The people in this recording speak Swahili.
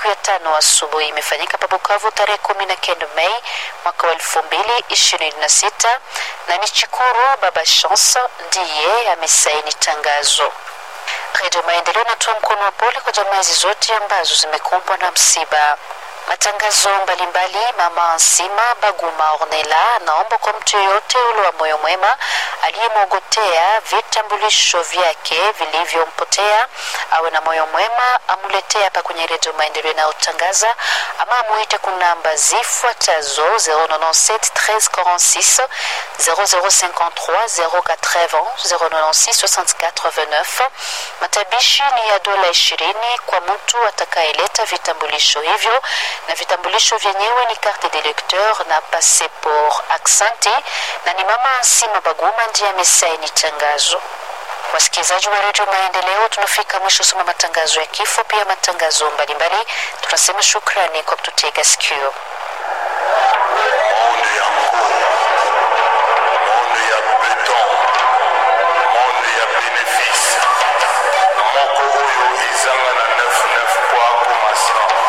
siku ya tano asubuhi imefanyika pa Bukavu tarehe kumi na kenda Mei mwaka wa elfu mbili ishirini na sita na ni Chikuru Baba Chance ndiye amesaini tangazo. Redio Maendeleo inatoa mkono wa pole kwa jamaa hizi zote ambazo zimekumbwa na msiba. Matangazo mbalimbali. Mama Nsima Baguma Ornela anaomba kwa mtu yeyote ule wa moyo mwema aliyemwogotea vitambulisho vyake vilivyompotea awe na moyo mwema amuletee hapa kwenye Redio Maendeleo inayotangaza ama amuite kunamba zifuatazo 097 1346 0053 080 096 64 Matabishi ni ya dola ishirini kwa mtu atakayeleta vitambulisho hivyo na vitambulisho vyenyewe ni carte de lecteur na passeport. Aksanti na ni mama Nsima Baguma ndiye amesaini tangazo. Wasikilizaji wa redio Maendeleo, tunafika mwisho soma matangazo ya kifo, pia matangazo mbalimbali. Tunasema shukrani kwa kututega sikio.